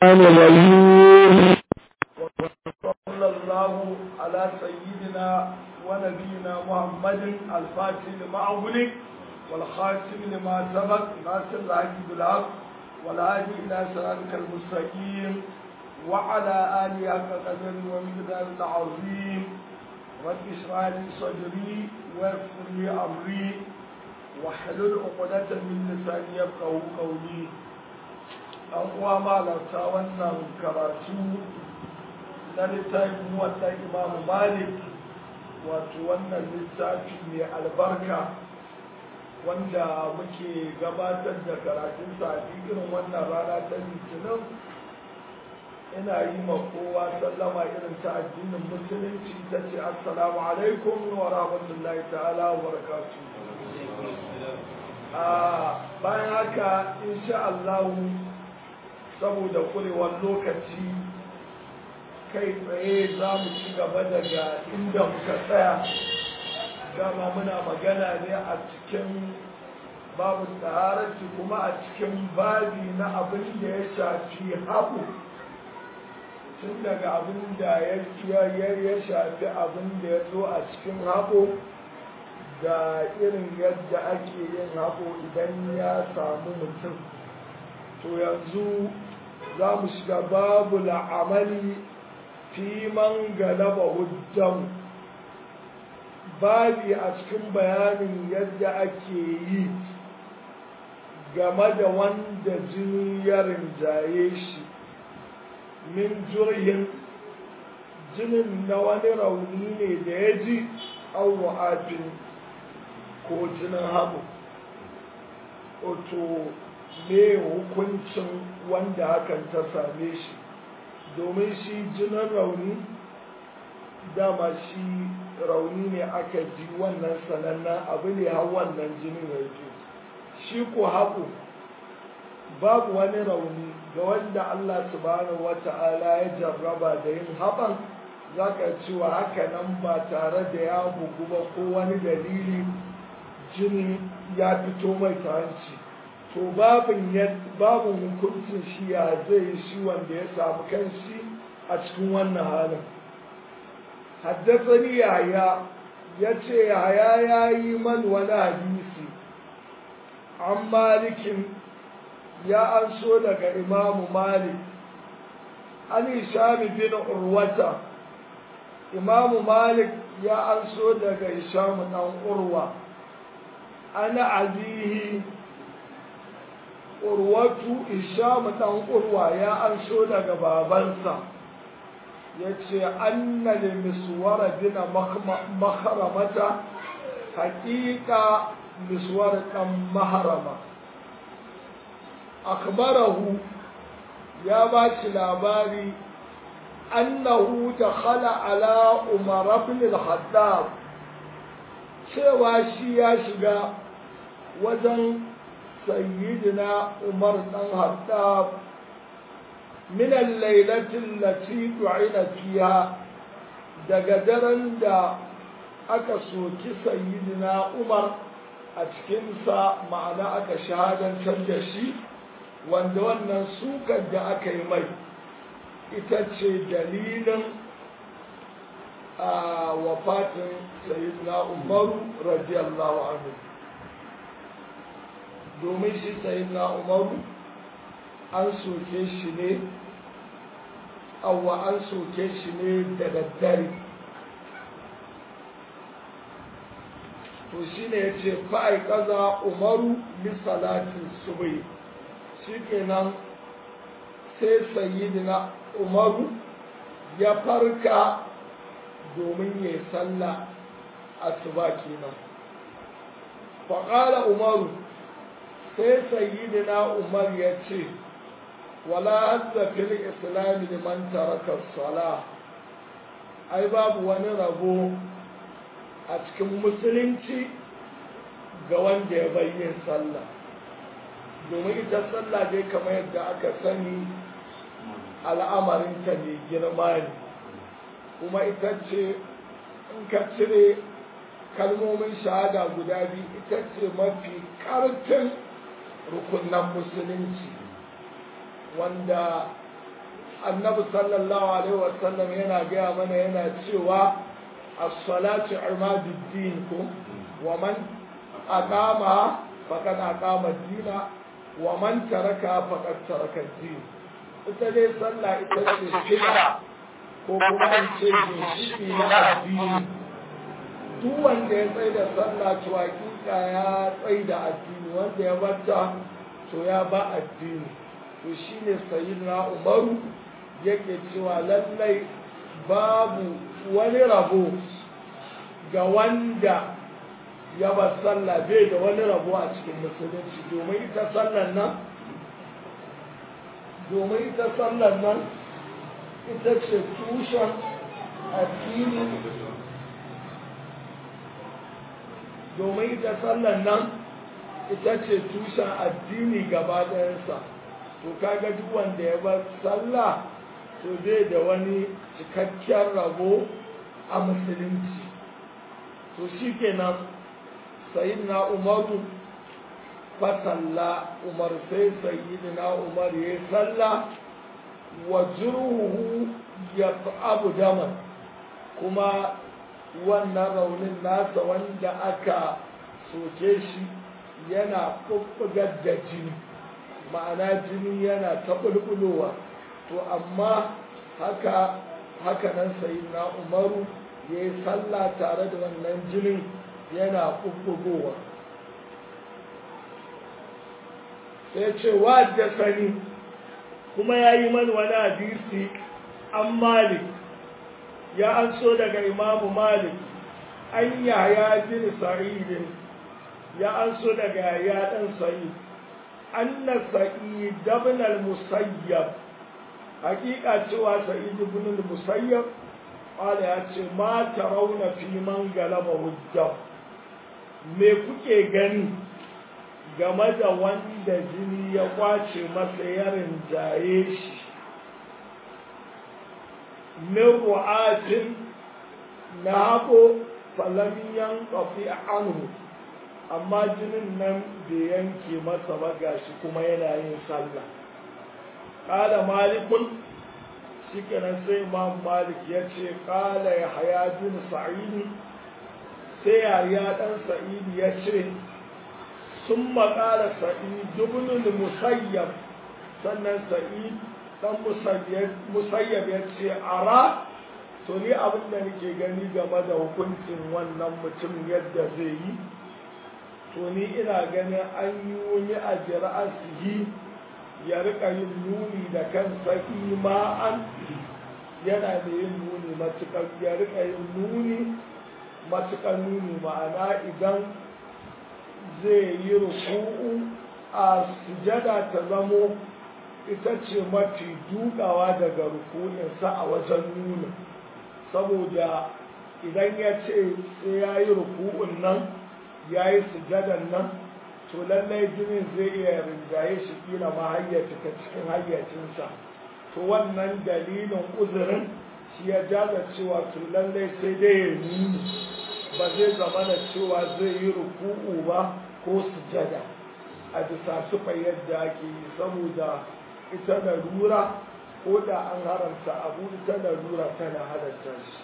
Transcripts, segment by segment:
الرجيم وصلى الله على سيدنا ونبينا محمد الفاتح لما أغلق والخاتم لما سبق ناصر الحق بالحق والهادي إلى صراطك المستقيم وعلى آله حق قدر ومقدار العظيم رب اشرح لي صدري ويسر لي أمري واحلل عقدة من لساني يفقهوا قولي an uwa malarta wannan karatu na littafin wannan imamu malik wato wannan littafi mai albarka wanda muke gabatar da karatunsa a irin wannan rana ta litinin ina yi ma kowa sallama irin ta addinin musulunci ta ce assalamu alaikum wa rahmatullahi ta'ala wa barakatu bayan haka insha Allah saboda kurewar lokaci kai tsaye za mu ci gaba daga inda muka tsaya dama muna magana ne a cikin babu tsahararci kuma a cikin babi na abin da ya shafi haɓu tun daga abin da ya shafi abin da ya zo a cikin haɓo da irin yadda ake yin haɓo idan ya samu mutum to yanzu za mu shiga babu la'amali fi man galaba hujjan babi a cikin bayanin yadda ake yi game da wanda jini ya rinjaye shi min jurhin jinin na wani rauni ne da ya ji auwa'afin ko jinin haɓu oto me hukuncin wanda hakan ta same shi domin shi jinin rauni dama shi rauni ne aka ji wannan sanannen abu ne har wannan jinin ya ji shi ko haƙo babu wani rauni ga wanda Allah subhanahu wata'ala ya jarraba da yin haɓan za ka cewa haka nan ba tare da ya bugu ba ko wani dalili jini ya fito mai ta hanci to babin babin hukuncin shi ya zai shi wanda ya samu kanshi a cikin wannan halin haddasani yaya ya ce yaya ya yi man wani hadisi an malikin ya an so daga imamu malik an ishami bin urwata imamu malik ya an so daga ishamu dan urwa ana abihi urwatu ishamu dan urwa ya an so daga babansa ya ce anna li miswara bin maharamata haƙiƙa miswara ɗan maharama akbarahu ya ba shi labari annahu dakhala ala umar ibn al-khattab cewa shi ya shiga wajen sayyidina umar dan hattab min al-lailati allati du'ina fiha daga daren da aka soki sayyidina umar a cikinsa ma'ana aka shahadantar da shi wanda wannan sukar da aka yi mai ita ce dalilin a wafatin sayyidina umaru radiyallahu anhu domin shi sayyidina umaru an soke shi ne awa an soke shi ne da daddare to shi ne ya ce fa'ai kaza umaru lissalatin subai shi kenan sai sayyidina umaru ya farka domin ya salla asuba kenan faƙala umaru sai sayyidina umar ya ce wala hadda fil islami liman taraka sala ai babu wani rabo a cikin musulunci ga wanda ya bayyin sallah domin ita sallah dai kamar yadda aka sani al'amarinta ne girma ne kuma ita ce in ka cire kalmomin shahada guda biyu ita ce mafi ƙarfin rukunan musulunci wanda annabi sallallahu alaihi wasallam yana gaya mana yana cewa as-salatu imaduddin ko wa man aqama faqad aqama ad-dina wa man taraka faqad taraka ad-din ita dai sallah ita ce shida ko kuma in ce ginshiki na addini duk wanda ya tsaye da sallah to hakika ya tsaye da addini wanda ya bata to ya ba addini to shine sayyidina umaru yake cewa lallai babu wani rabo ga wanda ya ba sallah bai da wani rabo a cikin musulunci domin ita sallan nan domin ita sallan nan ita ce tushen addini domin ita sallan nan ita ce tushen addini gaba ɗayansa to kaga duk wanda ya bar sallah to zai da wani cikakken rabo a musulunci to shi kenan sayidina umaru fasalla umar sai sayidina umar ya yi salla wa juruhu ya abu daman kuma wannan raunin nasa wanda aka soke shi yana ɓuɓɓugar da jini ma'ana jini yana ta ɓulɓulowa to amma haka haka nan sai na umaru ya yi sallah tare da wannan jinin yana ɓuɓɓugowa sai ce wa da sani kuma ya yi mani wani hadisi an malik ya an so daga imamu malik an yaya bin sa'idin ya an so daga ya ɗan sa'id an na sa'id ibn al-musayyab hakika cewa sa'id ibn al-musayyab qala ya ce ma tarawna fi man galaba hujja me kuke gani game da wanda jini ya kwace masa ya rinjaye shi min ru'atin na haƙo falamiyan ƙafi anhu amma jinin nan bai yanke masa ba gashi kuma yana yin sallah ƙala malikun shi kenan sai imam malik ya ce ƙala ya haya bin sa'idi sai yaya ɗan sa'idi ya ce sun maƙala sa'id dubnul musayyab sannan sa'id ɗan musayyab ya ce ara to ni abin da nake gani game da hukuncin wannan mutum yadda zai yi to ni ina ganin an yi wani a jira'asihi ya rika yin nuni da kansa ima'an yana da yin nuni matuƙar ya rika yin nuni matuƙar nuni ma'ana idan zai yi ruku'u a sujada ta zamo ita ce mafi dukawa daga rukuninsa a wajen nuna saboda idan ya ce sai ya yi ruku'un nan ya yi sujadan nan to lallai jinin zai iya rinjaye shi kila ma hayyaci ta cikin hayyacinsa to wannan dalilin uzurin shi ya jaza cewa to lallai sai dai ya nuni ba zai zama da cewa zai yi ruku'u ba ko sujada a bisa sufa yadda ake yi saboda ita larura ko da an haramta abu ita larura tana halatta shi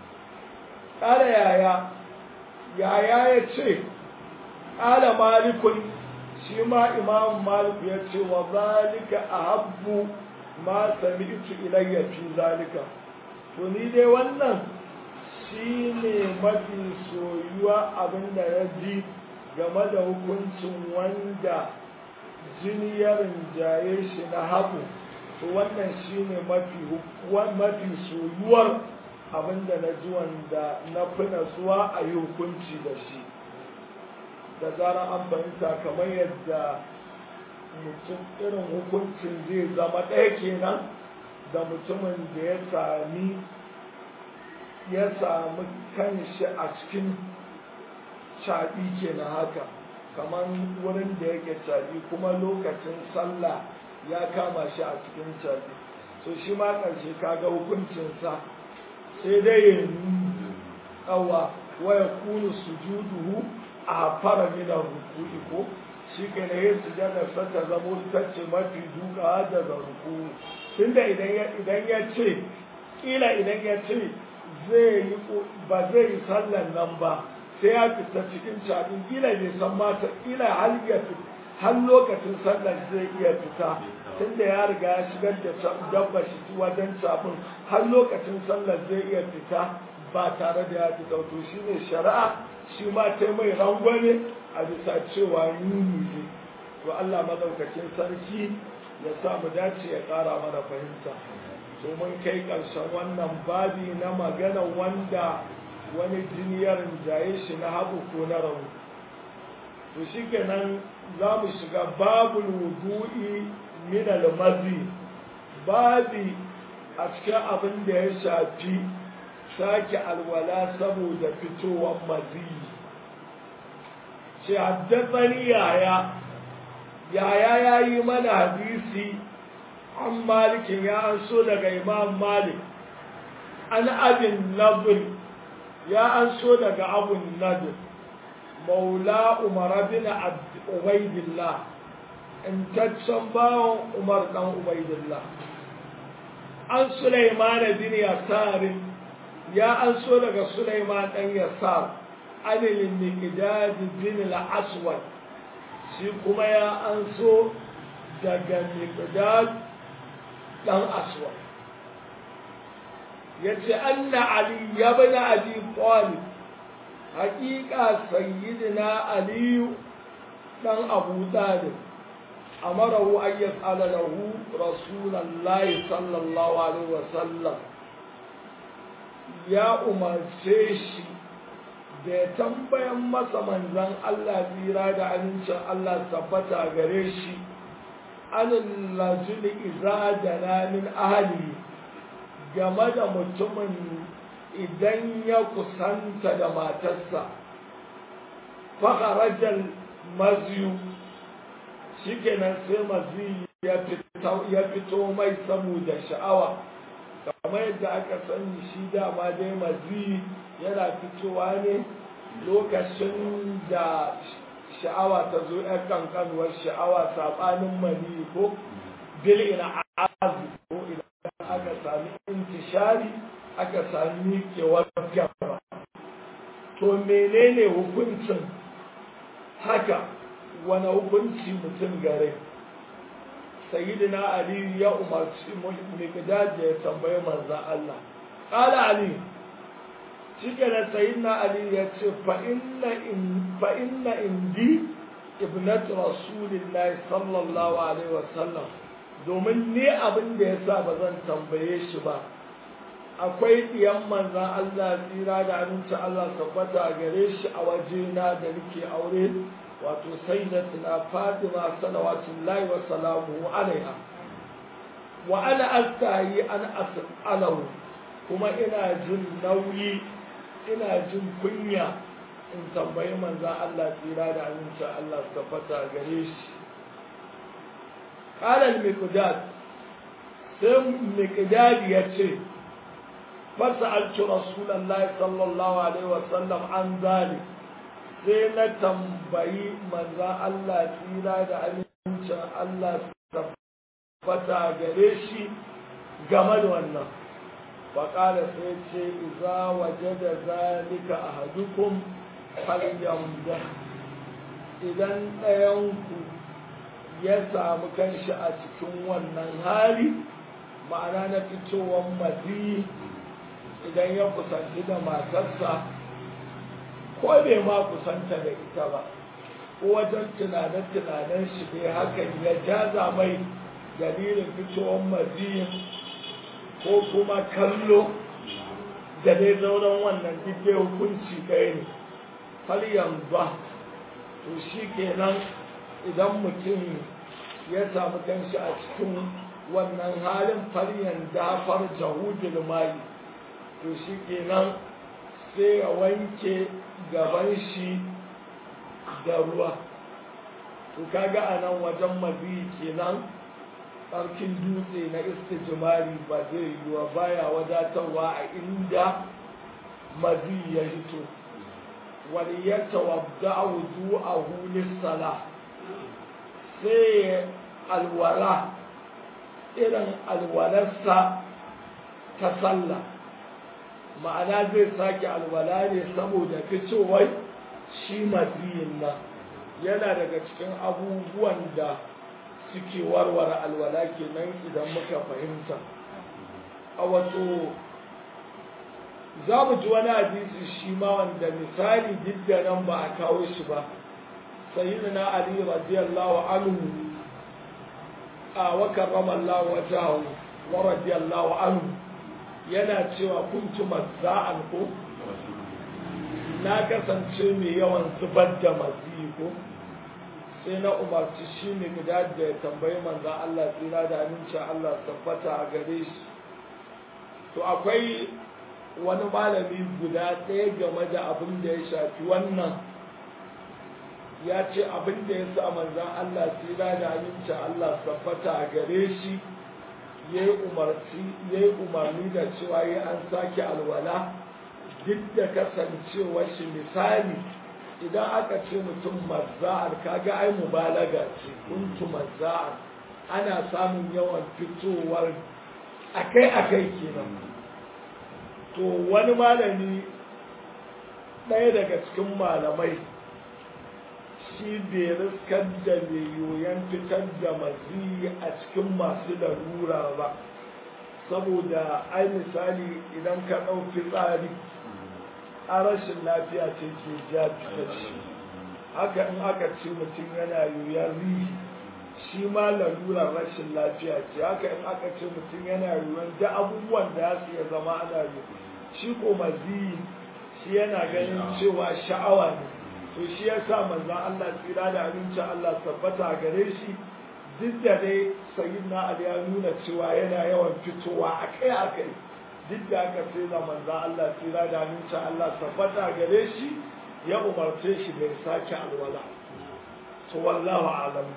ƙara yaya yaya ya ce ƙala malikun shi ma imam malik ya ce wa zalika a habbu ma sami'tu ilayya fi zalika to ni dai wannan shi ne mafi soyuwa abin da ya ji game da hukuncin wanda jini ya rinjaye shi na haɓu to wannan shi ne mafi soyuwar abin da na ji wanda na fi natsuwa a yi hukunci da shi da zarar an fahimta kamar yadda mutum irin hukuncin zai zama ɗaya kenan da mutumin da ya sami ya sami kanshi a cikin caɓi kenan haka kamar wurin da yake caɓi kuma lokacin sallah ya kama shi a cikin caɓi so shi ma ƙarshe kaga hukuncinsa sai dai ya nuni awa waya kunu sujuduhu a fara mina rukuni ko shi ke na yin sujadar ta zamo ta ce mafi duka daga ruku tunda idan ya idan ya ce kila idan ya ce zai yi ba zai yi sallan nan ba sai ya fita cikin cabin kila bai san mata kila har ya har lokacin sallan zai iya fita tunda ya riga ya shigar da dabba shi wajen cabin har lokacin sallan zai iya fita ba tare da ya fita to shine shari'a shi ma ta mai rangwame a bisa cewa nuni ne to Allah madaukakin sarki ya sa mu dace ya ƙara mana fahimta to mun kai ƙarshen wannan babi na magana wanda wani jiniyar jaye shi na hagu ko na rauni to shi kenan za mu shiga babul wudu'i min al-mazi babi a cikin abin da ya shafi sake alwala saboda fitowar mazi ce haddathani yaya yaya ya yi mana hadisi an malikin ya an so daga imam malik an abin nabir ya an so daga abun nabir maula umar bin ubaidillah intaccen bawan umar dan ubaidillah an sulaiman bin yasarin ya an so daga sulaiman dan yasar anil miqdad bin al-aswad shi kuma ya an so daga miqdad dan aswad yace anna ali ibn abi talib haqiqa sayyidina ali dan abu talib amarahu an yas'ala lahu rasulullahi sallallahu alaihi wasallam ya umarce shi da ya tambayan masa manzan Allah tsira da amincin Allah tabbata gare shi anin lajuli iza da min ahali game da mutumin idan ya kusanta da matarsa fakarajar maziyu shi kenan sai maziyu ya fito mai saboda sha'awa kamar yadda aka sani shi dama dai maziyu yana fitowa ne lokacin da sha'awa ta zo ‘yan kankanuwar sha'awa saɓanin mani ko bil ina azu ko idan aka sami intishari aka sami kewar gaba to menene hukuncin haka wani hukunci mutum gare sayyidina ali ya umarci miqdad ya tambayi manzon Allah qala ali shike da sayyidina ali ya ce fa inna in fa inna indi ibnatu rasulillahi sallallahu alaihi wasallam domin ne abin da yasa ba zan tambaye shi ba akwai diyan manzan Allah tsira da aminci Allah tabbata gare shi a wajena da nake aure wato sayyidatuna Fatima salawatullahi wa salamuhu alaiha wa ana astahi an as'alahu kuma ina jin nauyi ina jin kunya in tambayi manzan Allah tsira da aminci Allah tabbata gare shi qala al-miqdad sai miqdad ya ce فسألت رسول الله صلى الله عليه وسلم عن ذلك sai na tambayi manzan Allah tsira da amincin Allah tabbata gare shi game da wannan faƙara sai ce iza waje da zalika a hadukun falyamda idan ɗayanku ya samu kanshi a cikin wannan hali ma'ana na fitowar mazi idan ya kusanci da matarsa ko bai ma kusanta da ita ba ko wajen tunanen-tunanen shi dai hakan ya jaza mai dalilin fitowar maziyin ko kuma kallo da dai zauren wannan duk hukunci ɗaya ne har yanzu to shi kenan idan mutum ya samu kanshi a cikin wannan halin faryan dafar jahudul mai to shi kenan sai ya wanke gaban shi da ruwa to kaga a nan wajen mazi kenan tsarkin dutse na istijimari ba zai yiwa baya wadatarwa a inda mazi ya hito wani ya tawadda a wudu a hulis sala sai alwala irin alwalarsa ta sallah ma'ana zai sake alwala ne saboda fitowar shi maziyin nan yana daga cikin abubuwan da suke warware alwala kenan idan muka fahimta a wato za mu ji wani hadisi shi ma wanda misali duk da nan ba a kawo shi ba sayyidina ali radiyallahu anhu a wa karrama Allah wajahu wa radiyallahu anhu yana cewa kuntu mazza'an ko na kasance mai yawan zubar da mazi ko sai na umarci shi ne guda da ya tambayi manzan Allah tsira da amincin Allah tabbata a gare shi to akwai wani malami guda ɗaya game da abin da ya shafi wannan ya ce abin da ya sa manzan Allah tsira da amincin Allah tabbata a gare shi ya yi umarni da cewa ya an sake alwala duk da kasancewar shi misali idan aka ce mutum mazza'ar kaga ai mubalaga ce kuntu mazza'ar ana samun yawan fitowar akai-akai kenan to wani malami ɗaya daga cikin malamai shi bai riskar da mai yoyon fitar da mazi a cikin masu larura ba saboda ai misali idan ka ɗauki tsari a rashin lafiya ce ke ja fitar shi haka in aka ce mutum yana yoyon rihi shi ma lalurar rashin lafiya ce haka in aka ce mutum yana yoyon da abubuwan da su iya zama ana yi shi ko mazi shi yana ganin cewa sha'awa ne to shi ya sa manzan Allah tsira da abincin Allah tabbata gare shi duk da dai sayin na Ali ya nuna cewa yana yawan fitowa akai akai duk da aka sai da manzan Allah tsira da abincin Allah tabbata gare shi ya umarce shi bai sake alwala to wallahu alam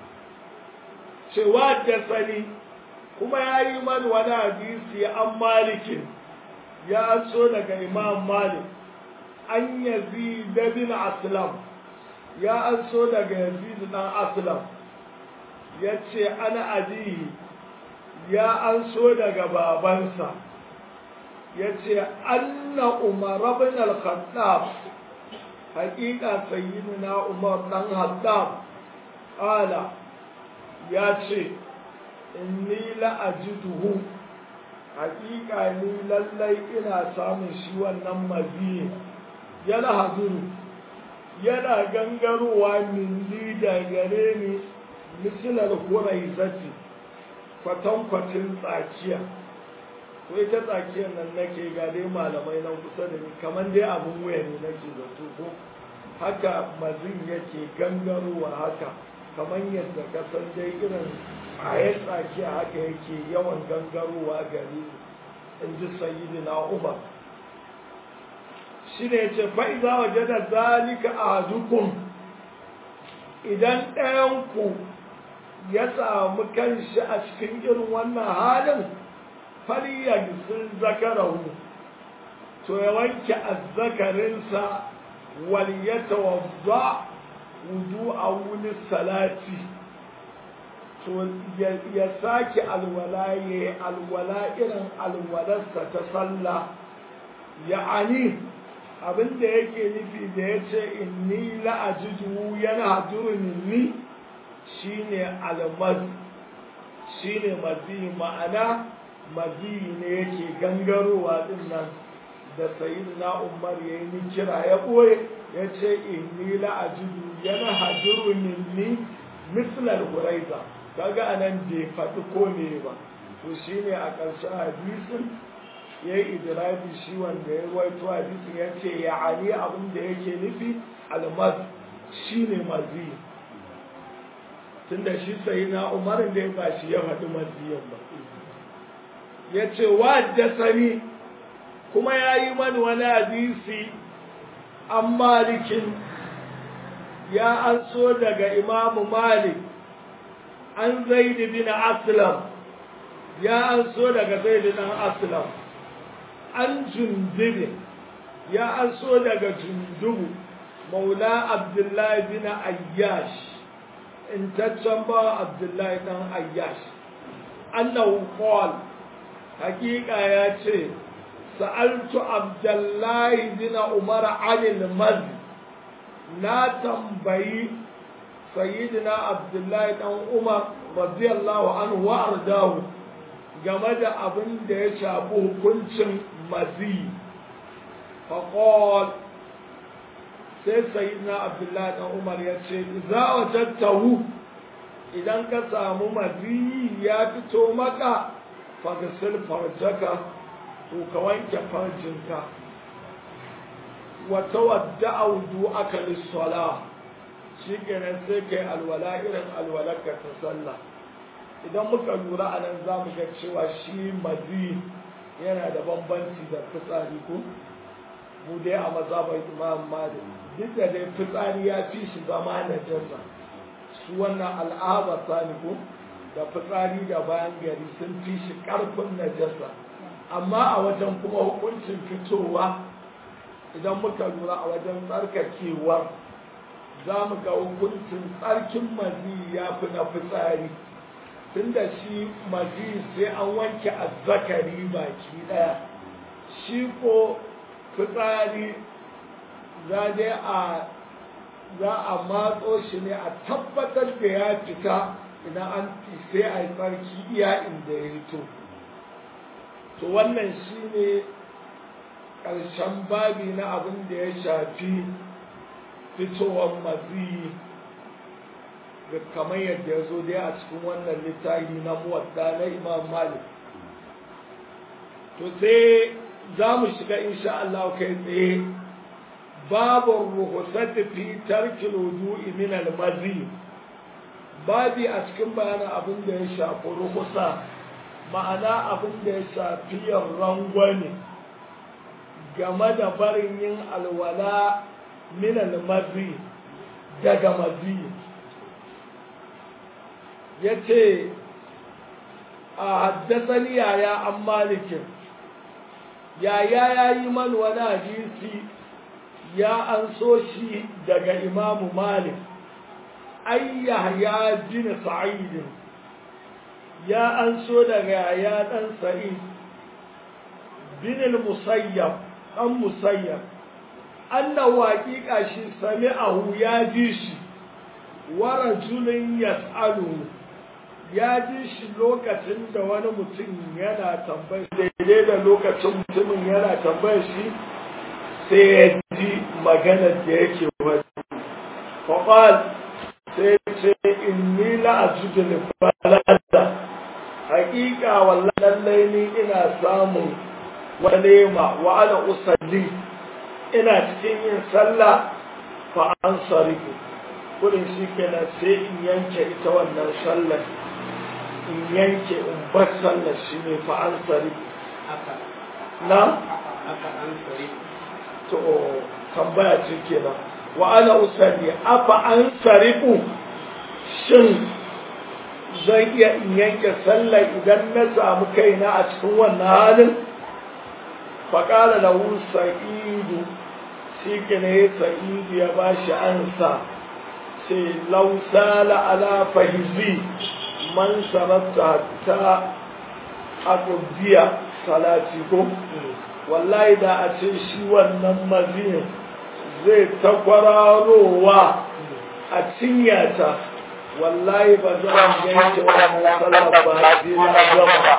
cewa da sani kuma ya yi man wani hadisi an malikin ya so daga imam malik an yazid bin aslam ya an so daga yazid dan aslam ya ce ana abihi ya an so daga babansa ya ce anna umar bin al-khattab haƙiƙa sayyidina umar dan haddam ƙala ya ce inni la'ajiduhu haƙiƙa ni lallai ina samun shi wannan maziyin yana hazuru yana gangarowa min li da gare ni misalar hurai zati kwatankwacin tsakiya ko ita tsakiyar nan nake ga dai malamai nan kusa da ni kamar dai abin wuya ne nake zato ko haka mazin yake gangarowa haka kamar yadda ka san dai irin ayat tsakiya haka yake yawan gangarowa gare ni in ji sayyidina umar shi ne ce fa'iza waje da zalika a dukun idan ɗayanku ya samu kanshi a cikin irin wannan halin fariya sun zakarahu to ya wanke azzakarinsa wal ya tawazza wudu a wuni salati to ya sake alwala ya alwala irin alwalarsa ta sallah ya'ani abin da yake nufi da ya ce inni la'ajidu yana haduru minni shine almaz shine mazi ma'ana mazi ne yake gangarowa din nan da sayyidina umar ya yi kira ya ɓoye ya ce inni la'ajidu yana haduru minni mislar huraiza kaga anan bai faɗi ko ne ba to shine a ƙarshen hadisin ya yi idirabi shi wanda ya ruwaito hadisin ya ce ya ali abin da yake nufi almaz shi ne mazi tunda shi sai na umarin da ya ba shi ya faɗi maziyan ba ya ce wa sani kuma ya yi mani wani hadisi an malikin ya an so daga imamu malik an zaidi bin aslam ya an so daga zaidi dan aslam an jundubi ya an so daga jundubu maula abdullahi bin ayyash intaccen ba abdullahi dan ayyash annahu qala hakika ya ce sa'altu abdullahi bin umar anil maz na tambayi sayyidina abdullahi dan umar radiyallahu anhu wa ardahu game da abin da ya shafi hukuncin mazi faqal sai sayyidina abdullahi dan umar ya ce za wajadtahu idan ka samu mazi ya fito maka fagasil farjaka to ka wanke farjinka wata wadda audu aka lissala shi kenan sai kai alwala irin alwalarka ta sallah idan muka lura a nan za mu ga cewa shi mazi yana da bambanci da fitsari ko mu dai a mazabar imam malik duk da dai fitsari ya fi shi zama na jasa su wannan al'aba sani ko da fitsari da bayan gari sun fi shi karfin najasa amma a wajen kuma hukuncin fitowa idan muka lura a wajen tsarkakewar za mu ga hukuncin tsarkin mazi ya fi na fitsari tunda shi mazi sai an wanke azzakari baki daya shi ko fitsari za dai a za a matso shi ne a tabbatar da ya fita idan an sai a yi tsarki iya inda ya rito to wannan shi ne ƙarshen babi na abin da ya shafi fitowar mazi kamar yadda ya zo dai a cikin wannan littafi na muwadda na imam malik to sai za mu shiga insha Allah kai tsaye babu ruhusati fi tarkil wudu'i min al-mazi babi a cikin bayanin abin da ya shafi ruhusa ma'ana abin da ya shafi rangwani game da barin yin alwala min al-mazi daga mazi ya ce a haddasani yaya an malikin yaya ya yi man wani hadisi ya an so shi daga imamu malik ai yahya bin sa'id ya an so daga yaya dan sa'id bin al-musayyab dan musayyab annahu haqiqa shi sami'ahu ya ji shi wa rajulun yas'aluhu ya ji shi lokacin da wani mutum yana tambayar daidai da lokacin mutumin yana tambayar shi sai ya ji maganar da yake wani faƙal sai ce inni la'ajudu balada haƙiƙa wallan lallai ni ina samun walema wa ana usalli ina cikin yin sallah fa an sarifu kudin shi kenan sai in yanke ita wannan sallar in yanke in bar sallar shi ne fa an sarifu na to tambaya ce kenan wa ana usalli afa an sarifu shin zan iya in yanke sallar idan na samu kaina a cikin wannan halin faƙala da sa'idu shi ne sa'idu ya ba shi ansa sai lausala ala fahizi man sarata ta akubiya salati ko wallahi da a ce shi wannan mazin zai ta kwararowa a cinyata wallahi ba zan yanke wannan sallar ba sai na gama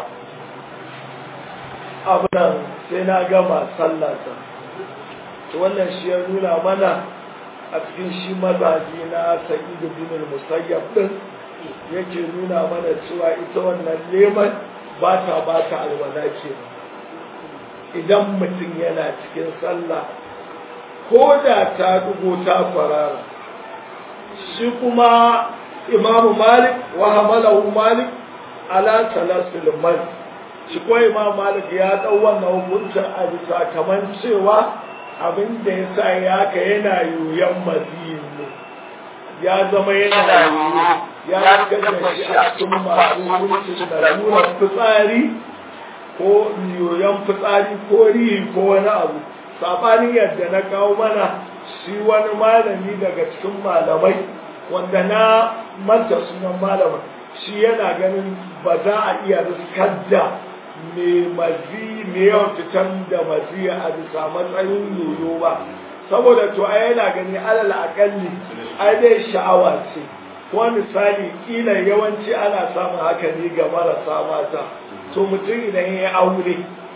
abinan sai na gama sallata wannan shi ya nuna mana a cikin shi mazaji na sa'idu bin musayyab din yake nuna mana cewa ita wannan leman ba ta ba ta alwala ke idan mutum yana cikin sallah ko da ta dugo ta farara shi kuma imamu malik wa hamalahu malik ala salasul malik shi ko imam malik ya dau wannan hukuncin a bisa kaman cewa abin da ya sa ya ka yana yoyon maziyin ne ya zama yana yoyo ya gaza shi a cikin masu hukuncin da nuna fitsari ko yoyon fitsari ko rihi ko wani abu saɓanin yadda na kawo mana shi wani malami daga cikin malamai wanda na manta sunan malamin shi yana ganin ba za a iya riskar da mai mazi mai yawan fitan da mazi a bisa matsayin yoyo ba saboda to ai yana gani alal akalli ai dai sha'awa ce kuma misali kila yawanci ana samun haka ne ga marasa mata to mutum idan ya yi aure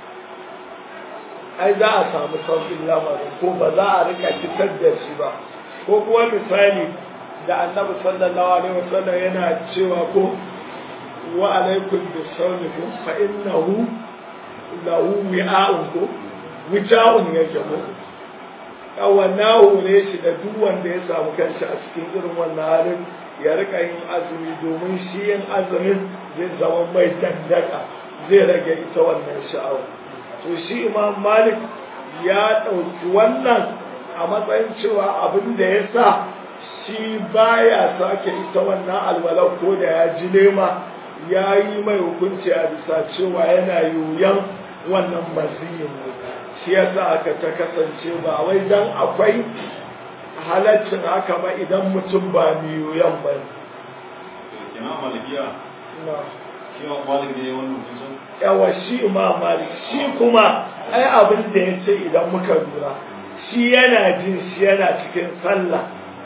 ai za a samu sauƙin lamarin ko ba za a rika fitar da shi ba ko kuma misali da annabi sallallahu alaihi wasallam yana cewa ko wa alaikum bisawmikum fa innahu lahu wi'a'un ko wita'un yake ko kawana hore shi da duk wanda ya samu kanshi a cikin irin wannan halin ya rika yin azumi domin shi yin azumin zai zama mai dandaka zai rage ita wannan sha'awa to shi imam malik ya ɗauki wannan a matsayin cewa abin da ya sa shi baya sake ita wannan alwalar ko da ya ji nema ya yi mai hukunci a bisa cewa yana yoyon wannan maziyin shi ya sa aka ta kasance ba wai dan akwai halaccin haka ba idan mutum ba mai yoyon ba yawa shi imam malik shi kuma ai abin da ya ce idan muka lura shi yana jin shi yana cikin sallah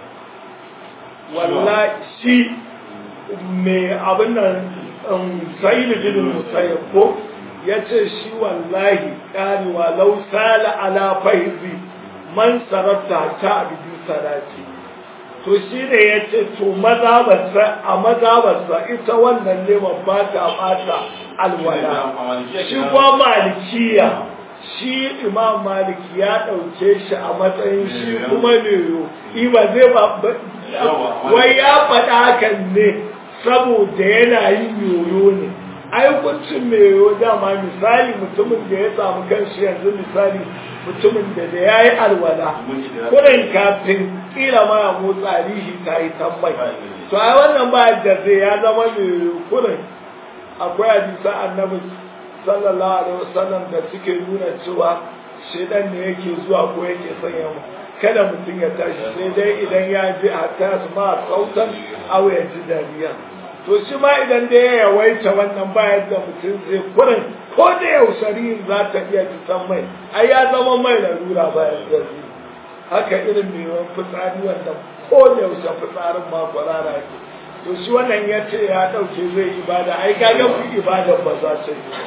wallahi shi mai abin nan sa'idu bin musayyab ko ya ce shi wallahi ƙarewa lau sala ala faizi man sarrafa ta abin salati to shi ne ya ce to mazabarsa a mazabarsa ita wannan neman ba ta bata alwala shi kuma malikiya shi imam maliki ya ɗauke shi a matsayin shi kuma ne iba zai ba wai ya faɗa hakan ne saboda yana yin yoyo ne ai kuncin mai yoyo dama misali mutumin da ya samu kanshi yanzu misali mutumin da da ya yi alwala kurin kafin kila ma ya motsa rihi ta yi tambai to ai wannan ba da zai ya zama mai yoyo kurin akwai hadisa annabi sallallahu alaihi wasallam da suke nuna cewa shedan ne yake zuwa ko yake sanya mu kada mutum ya tashi sai dai idan ya ji a tas ma sautan aw ya ji dariya to shi ma idan da ya yawaita wannan bayan da mutum zai kurin ko da yausari za ta iya fitan mai ai ya zama mai larura bayan da zai haka irin mai yawan fitsari wanda ko da yaushe fitsarin ma kwarara ke to shi wannan ya ce ya ɗauke zai ibada ai kaga ku ibada ba za ta yi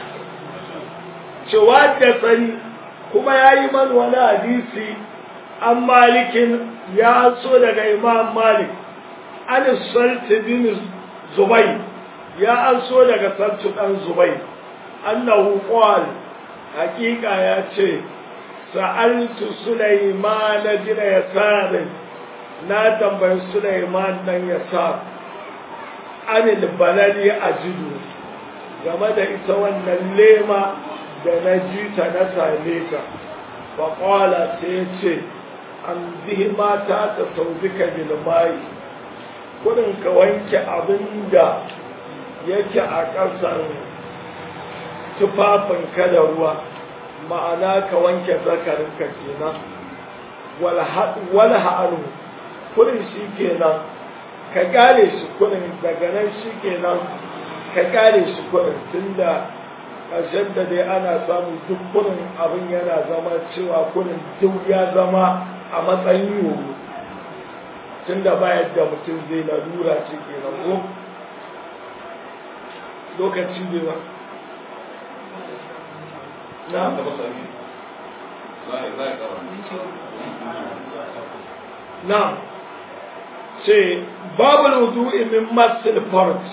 cewa da tsani kuma ya yi man wani hadisi an malikin ya so daga imam malik an salti bin zubai ya an so daga salti dan zubai annahu qal hakika ya ce sa'altu sulaiman bin yasar na tambayi sulaiman dan yasar anil balali ajidu game da ita wannan lema da na ji ta na same ta faƙwala sai ce an bihi mata ta sauzika bilmai kudin ka wanke abin da yake a ƙasar tufafinka da ruwa ma'ana ka wanke zakarinka kenan wal ha'anu kudin shi kenan ka gare shi kudin daga nan shi kenan ka gare shi kudin tunda ƙarshen da dai ana samun duk kurin abin yana zama cewa kurin duk ya zama a matsayin yoyo tun da ba yadda mutum zai lalura ce ke ko lokaci ne ba na na ce babu wudu'i min masil fart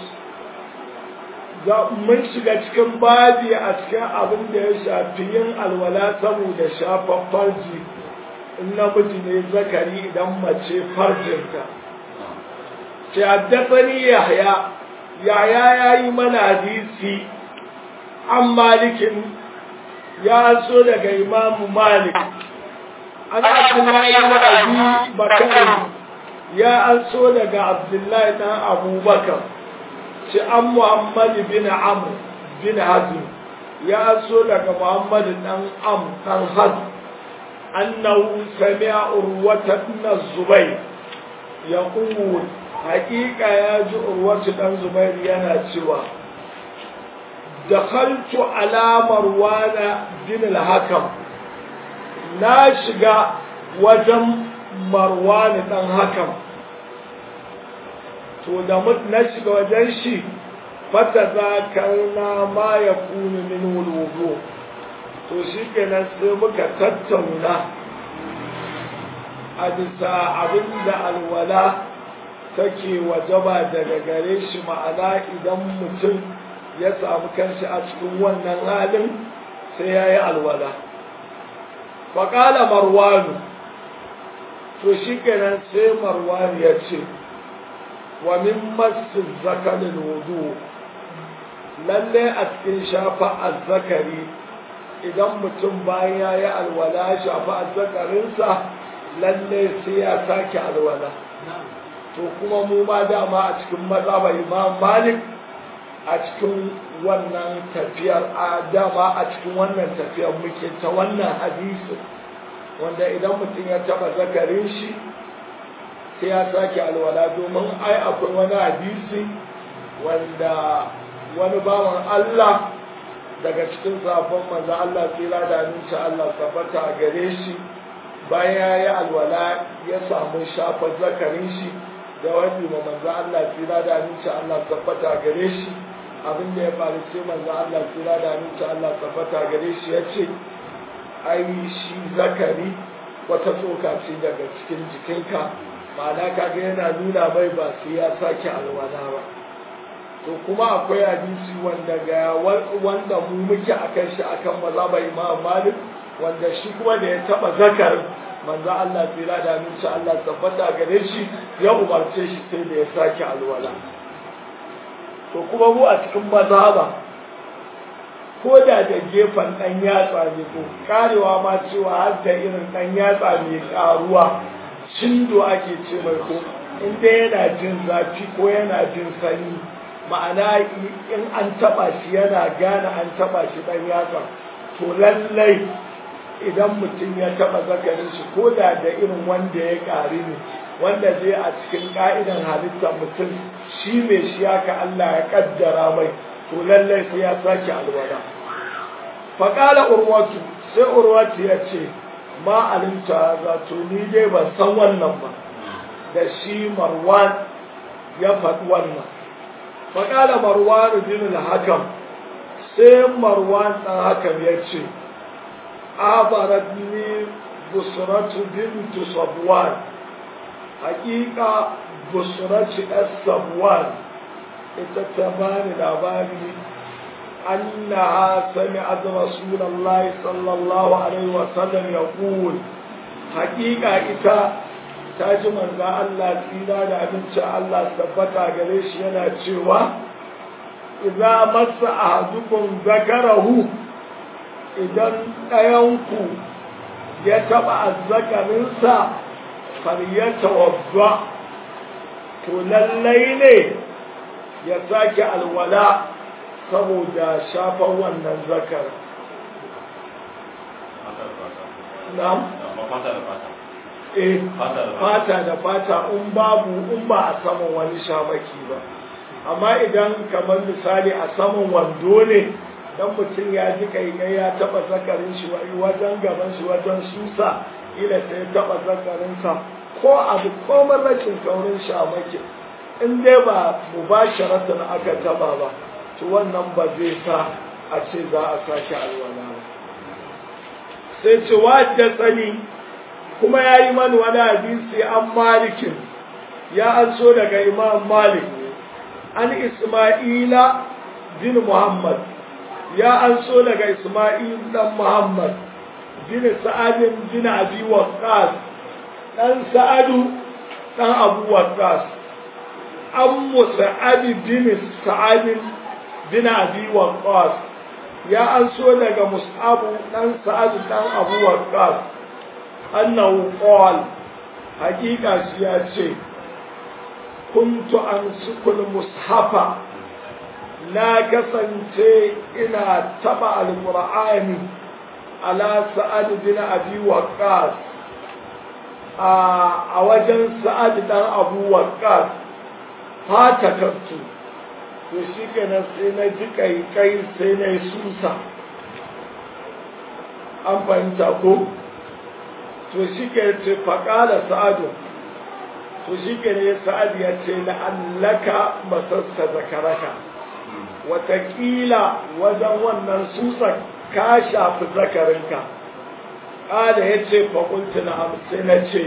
mun shiga cikin babi a cikin abin da ya shafi yin alwala saboda shafan farji in namiji ne zakari idan mace farjinta ce haddasani yahya yahya ya yi mana hadisi an malikin ya so daga imamu malik an abdullahi na abi bakar ya an so daga abdullahi na abubakar ci an Muhammad bin Amr bin Hazm ya so daga Muhammad dan Am dan Hazm annahu sami'a urwata ibn Zubayr yaqul hakika ya ji urwatu dan zubairu yana cewa dakhaltu ala marwana bin al-hakam na shiga wajen marwani dan hakam to da na shiga wajen shi fata za karna ma ya kunu min wulwudu to shi kenan sai muka tattauna a bisa abin da alwala take wajaba daga gare shi ma'ana idan mutum ya samu kanshi a cikin wannan halin sai ya yi alwala faƙala marwanu to shi kenan sai marwanu ya ce wa min masu zakarin wudu lalle a cikin shafa azzakari idan mutum bayan ya yi alwala shafa azzakarinsa lalle sai ya sake alwala to kuma mu ma dama a cikin mazhaba imam malik a cikin wannan tafiyar a dama a cikin wannan tafiyar muke ta wannan hadisi wanda idan mutum ya taba zakarin shi sai ya sake alwala domin ai akwai wani hadisi wanda wani bawan Allah daga cikin sabon manzo Allah tsira da aminci Allah tabbata a gare shi bayan ya yi alwala ya samu shafa zakarin shi da wani ma manzo Allah tsira da aminci Allah tabbata a gare shi abin da ya faru sai manzo Allah tsira da aminci Allah tabbata a gare shi ya ce ai shi zakari wata tsoka ce daga cikin jikinka ma'ana kaga yana nuna mai ba sai ya sake alwala ba to kuma akwai hadisi wanda ga wanda mu muke akan shi akan mazhabar Imam Malik wanda shi kuma da ya taba zakar manzo Allah tsira da aminci Allah tabbata gare shi ya umarce shi sai da ya sake alwala to kuma mu a cikin mazhaba ko da da gefen dan yatsa ne ko karewa ma cewa har da irin dan yatsa mai karuwa cindo ake ce mai ko in dai yana jin zafi ko yana jin sanyi ma'ana in an taba shi yana gane an taba shi dan yatsa to lallai idan mutum ya taba zakarin shi ko da da irin wanda ya ƙari ne wanda zai a cikin ka'idan halittar mutum shi mai shi haka Allah ya kaddara mai to lallai sai ya sake alwala faƙala urwatu sai urwatu ya ce ma alimta zato ni dai ban san wannan ba da shi marwan ya faɗi wannan faƙala marwan bin al-hakam sai marwan ɗan hakam ya ce abaratni busratu bintu sabwan haƙiƙa busratu ɗan sabwan ita ta bani labari أنها سمعت رسول الله صلى الله عليه وسلم يقول حقيقة إتا تاج من ذا الله تينا لأبن شاء الله ثبتا قريش ينا تشوى إذا مس أحدكم ذكره إذا أينكو يتبع الذكر انسى فليتوضع تلالين يساك الولاء saboda shafan wannan zakar. Na'am? Eh, fata da fata in babu in ba a saman wani shamaki ba. Amma idan kamar misali a saman wando ne, dan mutum ya ji kaikai ya taba zakarin shi wajen gaban shi wajen susa, ila sai taba zakarinsa ko abu ko rashin kaurin shamaki. In dai ba mubasharatan aka taba ba. to wannan ba zai sa a ce za a sake alwala ba sai ce wadda tsani kuma ya yi mani wani hadisi an malikin ya an so daga imam malik an isma'ila bin muhammad ya an so daga isma'il dan muhammad bin sa'adin bin abi waqqas dan sa'adu dan abu waqqas an musa'ab bin sa'adin bin abi waqqas ya an so daga mus'ab dan sa'ad dan abu waqqas annahu qal hakika shi ya ce kuntu ansukul mushafa na kasance ina taba alqur'ani ala sa'ad bin abi waqqas a wajen sa'ad dan abu waqqas fata kantu to shi kenan sai na ji kai sai na yi susa an fahimta ko to shi ke ce faƙala sa'adu to shi ke ne sa'ad ya ce la'allaka masassa zakaraka watakila wajen wannan susan ka shafi zakarinka ƙada ya ce faƙunci na sai na ce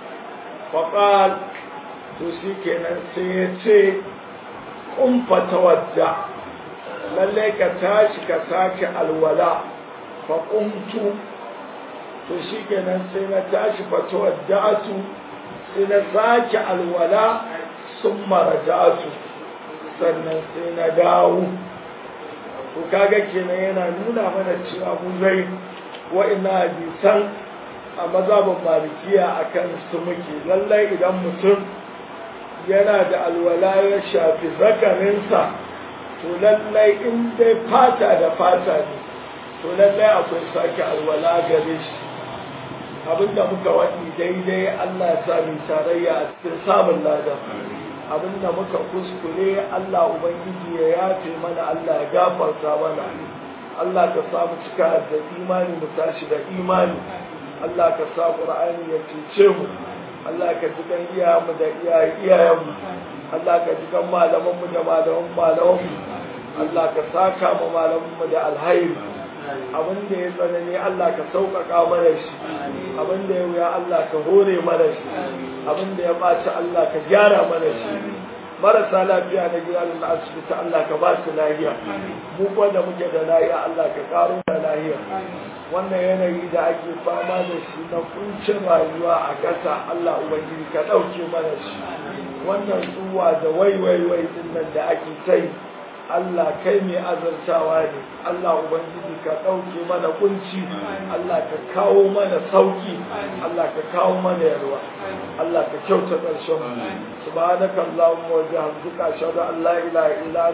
faƙal to shi kenan sai ya ce ƙumfata wadda lallai ka tashi ka sake alwala faƙuntu to shi kenan sai na tashi fata wadda'atu sai na sake alwala sun maraja'atu sannan sai na dawo to kaga kenan yana nuna mana cewa mu zai wa'ina hadisan a mazhabin malikiya akan su muke lallai idan mutum yana da alwala ya shafi zakarinsa to lallai in dai fata da fata ne to lallai akwai sake alwala gare shi abinda muka waɗi daidai Allah ya sami tarayya a cikin samun lada abinda muka kuskure Allah Ubangiji ya yafe mana Allah ya gafarta mana Allah ka samu cika da imani mu tashi da imani Allah ka sa Qur'ani ya cece mu Allah ka ji kan iyayenmu da iyayenmu Allah ka ji kan malamanmu da malaman malamanmu Allah ka saka mu malamanmu da alhairi abin da ya tsanani Allah ka sauƙaƙa mana shi abin da ya wuya Allah ka hore mana shi abin da ya ɓaci Allah ka gyara mana shi marasa lafiya na gida da na asibiti Allah ka ba su lahiya mu kuwa da muke da lahiya Allah ka ƙaro da lahiya wannan yanayi da ake fama da shi na kuncin rayuwa a ƙasa Allah ubangiji ka ɗauke mana shi wannan tsuwa da waiwaiwai din nan da ake ta yi Allah kai mai azartawa ne Allah ubangiji ka ɗauke mana kunci Allah ka kawo mana sauki Allah ka kawo mana yarwa Allah ka kyauta ƙarshen mu subhanaka allahumma wa bihamdika ashhadu an la ilaha illa